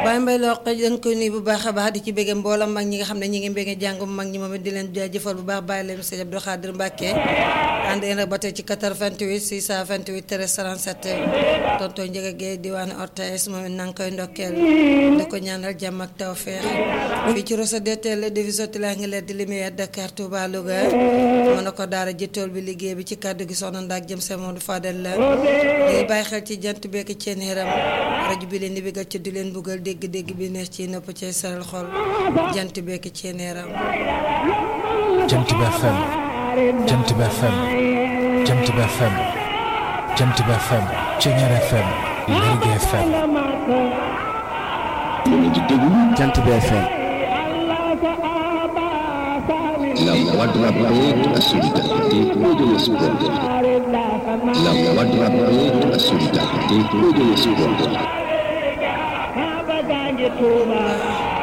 Baye Mbaye Loq dañ koy nuyu bu baax a baax di ci bëgge mboolam mag ñi nga xam ne ñi ngi bëgge jàngum mag ñi moom it di leen jaajëfal bu baax bàyyi leen sëñ Abdou Khadir Mbacke ànd yéen rek ba tey ci 88 628 13 37 tonton Ndiaga Gueye diwaanu Ortaes moom it na nga koy ndokkeel di ko ñaanal jàmm ak tawfeex fii ci Rosso DTL division laa ngi leen di lumière Dakar Touba Louga mën na ko daara ji tool bi liggéey bi ci kàddu gi soxna Ndak jëm sa Modou Fadel la di bàyyi xel ci jant bekk ceen xeram rajo bi leen di bëggal ci du leen buggal dégg-dégg bi neex ci nopp ci saral xol jant bekk ceen xeram jant bi FM jant bi FM jant bi FM jant bi FM Ceñeer FM Lergui FM jant bi FM La voix de la paix, de la solidarité et de l'espoir. La voix de la paix, de la solidarité et de l'espoir.